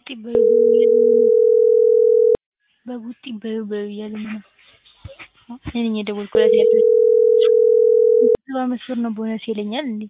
በቡጢ በዩ በዩ እያሉኝ ነው። በቡጢ በዩ በዩ እያሉኝ ነው። እኔ ነኝ የደወልኩላት ያለሁት። ሰባ አምስት ብር ነው ቦነስ ይለኛል እንዴ?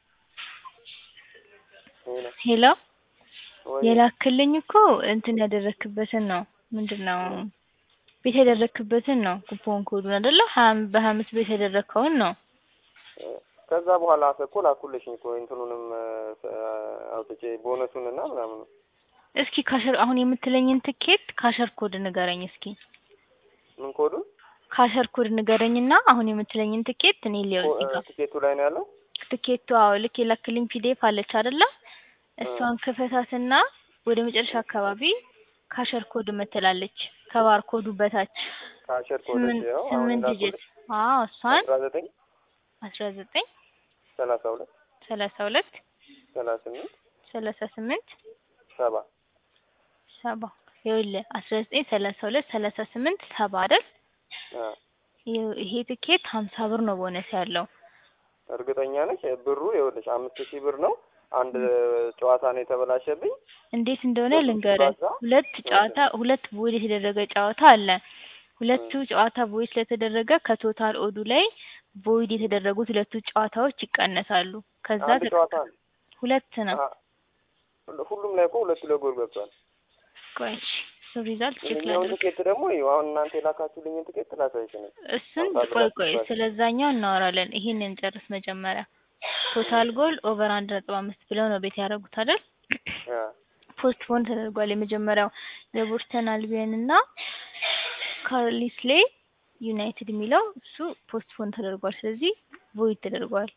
ሄሎ የላክልኝ እኮ እንትን ያደረክበትን ነው ምንድነው ቤት ያደረክበትን ነው ኩፖን ኮዱን አይደለ በሀያ አምስት ቤት ያደረከውን ነው። ከዛ በኋላ እኮ ላኩልሽኝ እኮ እንትኑንም አውጥቼ ቦነሱን እና ምናምን እስኪ ካሸር አሁን የምትለኝን ትኬት ካሸር ኮድ ንገረኝ እስኪ። ምን ኮዱን? ካሸር ኮድ ንገረኝና አሁን የምትለኝን ትኬት እኔ ሊያው እዚህ ጋር ትኬቱ ላይ ነው ያለው። ትኬቱ አዎ ልክ የላክልኝ ፒዲኤፍ አለች አይደለ? እሷን ክፈታትና ወደ መጨረሻ አካባቢ ካሸር ኮድ ምትላለች ከባር ኮዱ በታች ካሸር ኮድ ስምንት ነው ስምንት ዲጂት አዎ እሷን አስራ ዘጠኝ አስራ ዘጠኝ ሰላሳ ሁለት ሰላሳ ሁለት ሰላሳ ስምንት ሰላሳ ስምንት ሰባ ሰባ ይኸውልህ አስራ ዘጠኝ ሰላሳ ሁለት ሰላሳ ስምንት ሰባ አይደል? አ ይኸው ይሄ ትኬት ሀምሳ ብር ነው ቦነስ ያለው። እርግጠኛ ነች ብሩ ይኸውልሽ አምስት ሺህ ብር ነው። አንድ ጨዋታ ነው የተበላሸብኝ። እንዴት እንደሆነ ልንገርህ። ሁለት ጨዋታ ሁለት ቦይድ የተደረገ ጨዋታ አለ። ሁለቱ ጨዋታ ቦይድ ስለተደረገ ከቶታል ኦዱ ላይ ቦይድ የተደረጉት ሁለቱ ጨዋታዎች ይቀነሳሉ። ከዛ አንድ ጨዋታ ነው። ሁለት ነው። አ- ሁሉም ላይ እኮ ሁለት ለጎል ገብቷል። ቆይ እሺ፣ እሱ ሪዛልት ቼክ ይሄኛውን ላድርግ። ትኬት ደግሞ ይኸው አሁን እናንተ የላካችሁልኝን ትኬት ላሳይሽ ነው። እሱን አምሳ ቆይ ብር ቆይ አስገባች። ስለዛኛው እናወራለን። ይሄንን ጨርስ መጀመሪያ። ቶታል ጎል ኦቨር አንድ ነጥብ አምስት ብለው ነው ቤት ያደረጉት አይደል? አ ፖስትፖን ተደርጓል። የመጀመሪያው የቦስተን አልቢየን እና ካርሊስሌ ዩናይትድ የሚለው እሱ ፖስትፖን ተደርጓል። ስለዚህ ቮይድ ተደርጓል።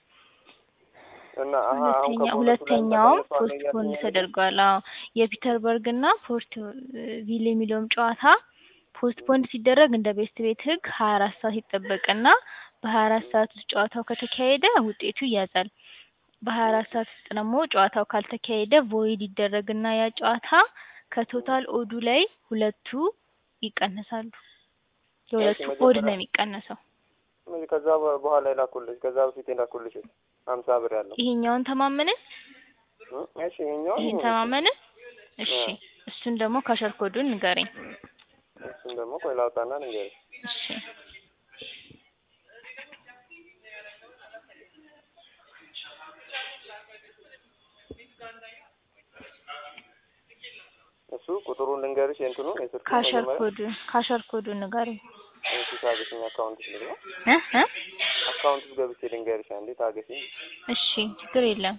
እና አሀ አሁን ሁለተኛ ከቦነሱ ላይ ሁለተኛውም ተቀንሷል ነው ፖስትፖን እያልሽኝ ያለሽው? ተደርጓል። አዎ የፒተርበርግ እና ፖርት ቪል የሚለውም ጨዋታ ፖስትፖን ሲደረግ እንደ ቤስት ቤት ህግ ሀያ አራት ሰዓት ይጠበቅና በሀያ አራት ሰዓት ውስጥ ጨዋታው ከተካሄደ ውጤቱ ይያዛል። በሀያ አራት ሰዓት ውስጥ ደግሞ ጨዋታው ካልተካሄደ ቮይድ ይደረግና ያ ጨዋታ ከቶታል ኦዱ ላይ ሁለቱ ይቀነሳሉ። የሁለቱ እሺ፣ ኦድ መጀመሪያ- ነው የሚቀነሰው። ምን ከዛ በ- በኋላ የላኩልሽ ከዛ በፊት የላኩልሽ ሀምሳ ብር ያለው ይሄኛውን ተማመንን? እ? እሺ ይኸኛው ይሄን ተማመንን? እሺ አዎ። እሱን ደግሞ ካሸር ኮዱን ንገረኝ። እሱን ደግሞ ቆይ ላውጣና ንገሪኝ። እሺ እሱ ቁጥሩን ልንገርሽ የእንትኑ የስልኩ ካሸር መጀመሪያ ኮዱ ካሸር ኮዱን ንገረኝ። እሺ ታገሽኝ አካውንት ልግባ እ እ አካውንት ውስጥ ገብቼ ልንገርሽ አንዴ ታገሽኝ እሺ ችግር የለም።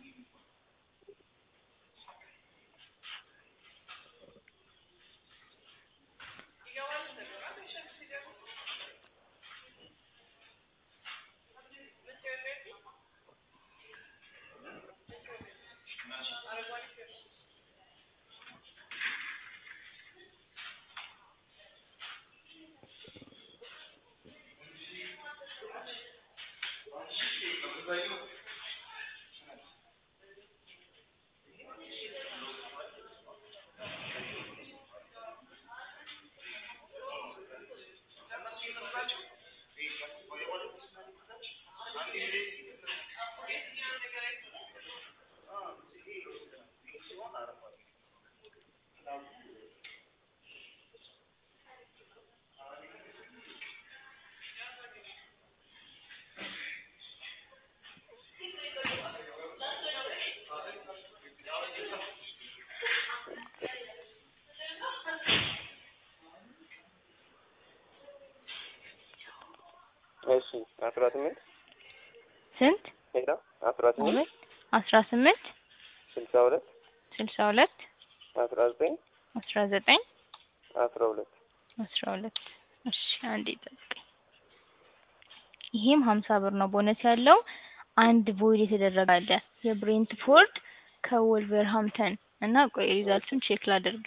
እሺ አስራ ስምንት ስንት? ሄዳ አስራ ስምንት አስራ ስምንት ስልሳ ሁለት ስልሳ ሁለት አስራ ዘጠኝ አስራ ዘጠኝ አስራ ሁለት አስራ ሁለት እሺ አንዴ ጠብቀኝ። ይሄም ሀምሳ ብር ነው ቦነስ ያለው። አንድ ቮይድ የተደረገ አለ የብሬንትፎርድ ከወልቨርሃምተን እና ቆይ ሪዛልቱን ቼክ ላድርግ።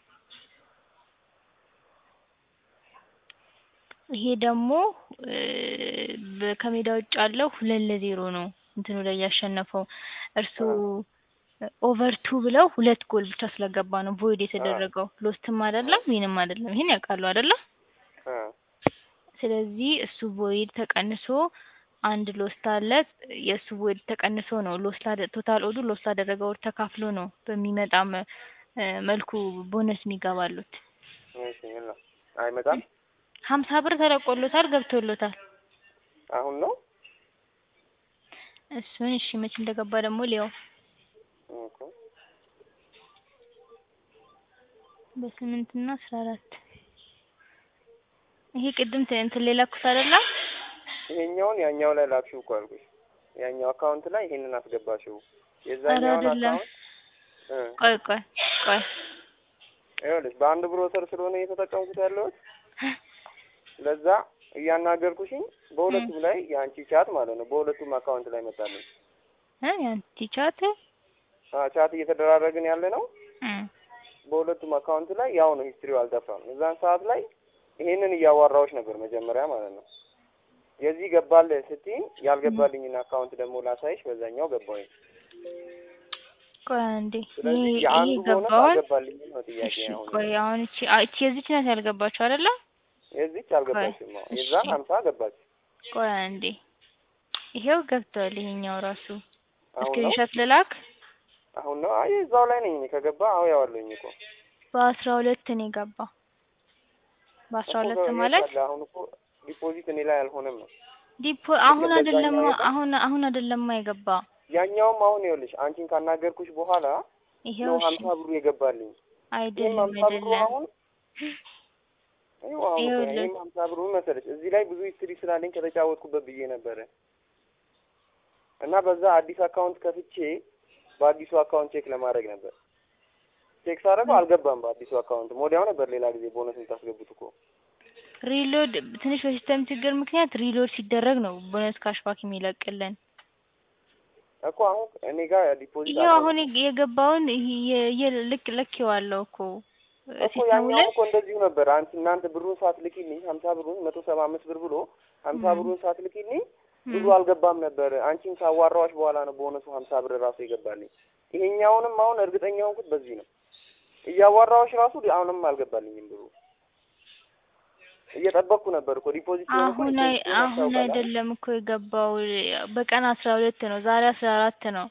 ይሄ ደግሞ እ በ- ከሜዳ ውጭ ያለው ሁለት ለዜሮ ነው እንትኑ ላይ ያሸነፈው እርሱ ኦቨር ቱ ብለው ሁለት ጎል ብቻ ስለገባ ነው ቮይድ የተደረገው። ሎስትም አይደለም ዊንም አይደለም። ይሄን ያውቃሉ አይደለም? አ ስለዚህ እሱ ቮይድ ተቀንሶ አንድ ሎስት አለ። የእሱ ቮይድ ተቀንሶ ነው ሎስት ላደ ቶታል ኦዱ ሎስት ላደረገው ወር ተካፍሎ ነው በሚመጣም እ መልኩ ቦነስ የሚገባሉት። እሺ እና አይመጣም ሀምሳ ብር ተለቆሎታል ገብቶሎታል። አሁን ነው እሱን እሺ መቼ እንደገባ ደግሞ ሊያው ኦኬ በስምንት እና አስራ አራት ይሄ ቅድም ተ- እንትን ሌላ ኩስ አይደለ? ይሄኛውን ያኛው ላይ ላክሽው እኮ አልኩሽ። ያኛው አካውንት ላይ ይሄንን አስገባሽው። ኧረ የዛኛውን አይደለም። አካውንት እ ቆይ ቆይ ቆይ ይኸውልሽ በአንድ ብሮሰር ስለሆነ እየተጠቀምኩት ያለሁት ለዛ እያናገርኩሽኝ በሁለቱም ላይ የአንቺ ቻት ማለት ነው። በሁለቱም አካውንት ላይ መጣልኝ። እ ያንቲ ቻት አ ቻት እየተደራረግን ያለ ነው። እ በሁለቱም አካውንት ላይ ያው ነው፣ ሂስትሪው አልጠፋም። እዛን ሰዓት ላይ ይሄንን እያዋራዎች ነበር መጀመሪያ ማለት ነው። የዚህ ገባል ስትይኝ ያልገባልኝን አካውንት ደግሞ ላሳይሽ፣ በዛኛው ገባኝ። ቆይ አንዴ ይሄ ስለዚህ ይሄ የአንዱ ቦነስ ገባውን አልገባልኝም ነው ጥያቄ። እሺ አሁን ቆይ አሁን እቺ አ- እቺ የዚች ናት ያልገባችሁ አይደለ? የዚች አልገባችም። አዎ እሺ። የዛን ሀምሳ ገባች። ቆይ አንዴ ይሄው ገብቷል። ይሄኛው ራሱ አሁን ነው ስክሪንሾት ልላክ። አሁን ነው። አይ እዛው ላይ ነኝ እኔ ከገባ አዎ ያዋለኝ እኮ በአስራ ሁለት ነው የገባ። በአስራ እኮ ሁለት የት ማለት አለ? አሁን እኮ ዲፖዚት እኔ ላይ አልሆነም ነው ዲፖ አሁን በዛኛው አይደለም የገባ? አሁን አሁን አይደለም የገባ ያኛውም አሁን ይኸውልሽ አንቺን ካናገርኩሽ በኋላ ይሄው ነው እሺ ሀምሳ ብሩ የገባልኝ። ይህም አይደለም ሀምሳ ብሩ አይደለም አሁን ይኸው አሁን እኮ ይኸውልህ ይህም ሀምሳ ብሩ መሰለሽ እዚህ ላይ ብዙ ሂስትሪ ስላለኝ ከተጫወትኩበት ብዬ ነበረ እና በዛ አዲስ አካውንት ከፍቼ በአዲሱ አካውንት ቼክ ለማድረግ ነበር። ቼክ ሳደርገው አልገባም። በአዲሱ አካውንት ወዲያው ነበር ሌላ ጊዜ ቦነስ የምታስገቡት እኮ ሪሎድ ትንሽ በሲስተም ችግር ምክንያት ሪሎድ ሲደረግ ነው ቦነስ ካሽባክ የሚለቅልን። እኮ አሁን እኔ ጋር ዲፖዚት ይሄው አሁን የገባውን ይሄ የ- የ- ልክ ለኬዋለሁ እኮ እኮ ሲስተሙ ያኛውም ላይ እኮ እንደዚሁ ነበር። አንቺ እናንተ ብሩን ሳትልኪልኝ ሀምሳ ብሩን መቶ ሰባ አምስት ብር ብሎ ሀምሳ ም። ብሩን ሳትልኪልኝ ብሩ ም። አልገባም ነበር። አንቺን ካዋራኋሽ በኋላ ነው ቦነሱ ሀምሳ ብር ራሱ የገባልኝ። ይሄኛውንም አሁን እርግጠኛ ሆንኩት በዚህ ነው። እያዋራኋሽ ራሱ አሁንም አልገባልኝም ብሩ። እየጠበቅኩ ነበር እኮ ዲፖዚት ሲሆን እኮ አሁን አይ ዲፖዚት ሲሆን አሁን ያስታውቃል አይደል? አይደለም እኮ የገባው በቀን አስራ ሁለት ነው። ዛሬ አስራ አራት ነው።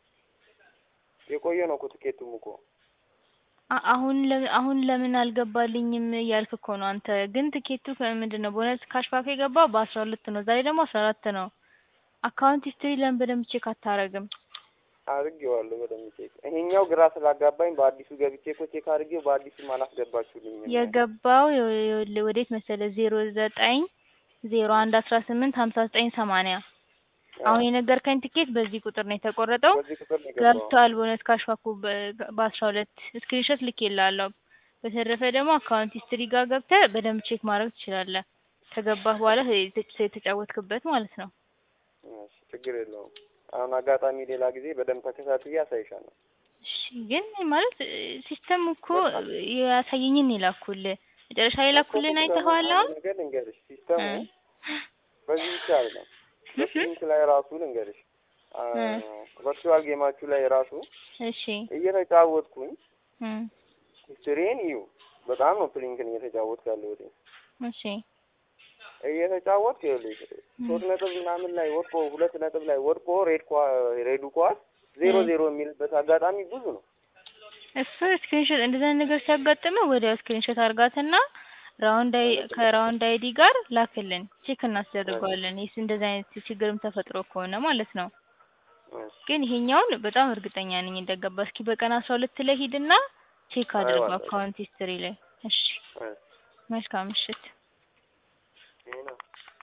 የቆየ ነው እኮ ትኬቱም እኮ አ- አሁን ለ- አሁን ለምን አልገባልኝም እያልክ እኮ ነው አንተ። ግን ትኬቱ ምንድን ነው ቦነስ ካሽባክ የገባው በአስራ ሁለት ነው። ዛሬ ደግሞ አስራ አራት ነው። አካውንት ሂስትሪ ለምን በደንብ ቼክ አታረግም? አድርጌዋለሁ በደንብ ቼክ። ይሄኛው ግራ ስላጋባኝ በአዲሱ ገብቼ እኮ ቼክ አድርጌው በአዲሱም አላስገባችሁልኝም። የገባው ይኸው- ይኸውልህ ወዴት መሰለህ ዜሮ ዘጠኝ ዜሮ አንድ አስራ ስምንት ሀምሳ ዘጠኝ ሰማንያ አሁን የነገርከኝ ትኬት በዚህ ቁጥር ነው የተቆረጠው። በዚህ ቁጥር ነው የገባው። ገብቷል ቦነስ ካሽባኩ በአስራ ሁለት ስክሪንሾት ልኬልሃለሁ። በተረፈ ደግሞ አካውንት ሂስትሪ ጋር ገብተህ በደንብ ቼክ ማድረግ ትችላለህ። ከገባህ በኋላ የተ- የተጫወትክበት ማለት ነው። እሺ፣ ችግር የለውም። አሁን አጋጣሚ ሌላ ጊዜ በደንብ ተከታትዬ አሳይሻለሁ። እሺ ግን ማለት ሲስተም እኮ ያሳየኝን ይላኩልህ መጨረሻ የላኩልህን አይተኸዋል አሁን? አንድ ነገር ልንገርሽ፣ ሲስተሙ እ በዚህ ብቻ አይደለም። በስሊንክ ላይ ራሱ ልንገርሽ፣ አ፣ እ ቨርቹዋል ጌማችሁ ላይ ራሱ እሺ እየተጫወትኩኝ እ ሂስትሪን እዩ። በጣም ነው ፕሊንክን እየተጫወትኩ ያለሁት። እሺ እየተጫወትኩ ይኸውልሽ ሶስት ነጥብ ምናምን ላይ ወድቆ ሁለት ነጥብ ላይ ወድቆ ሬድ ኳ ሬዱ ኳስ ዜሮ እ ዜሮ የሚልበት አጋጣሚ ብዙ ነው። እሱ ስክሪንሾት እንደዛ አይነት ነገር ሲያጋጥምህ ወዲያው ስክሪንሾት አርጋትና ራውንድ አይ ከራውንድ አይዲ ጋር ላክልን ቼክ እናስደርገዋለን። ይስ እንደዛ አይነት ችግርም ተፈጥሮ ከሆነ ማለት ነው። እሺ፣ ግን ይሄኛውን በጣም እርግጠኛ ነኝ እንደገባ። እስኪ በቀን አስራ ሁለት ላይ ሂድና ቼክ አድርገው አይዋለሁ። አካውንት ሂስትሪ ላይ። እሺ እሺ፣ መልካም ምሽት። ይሄ ነው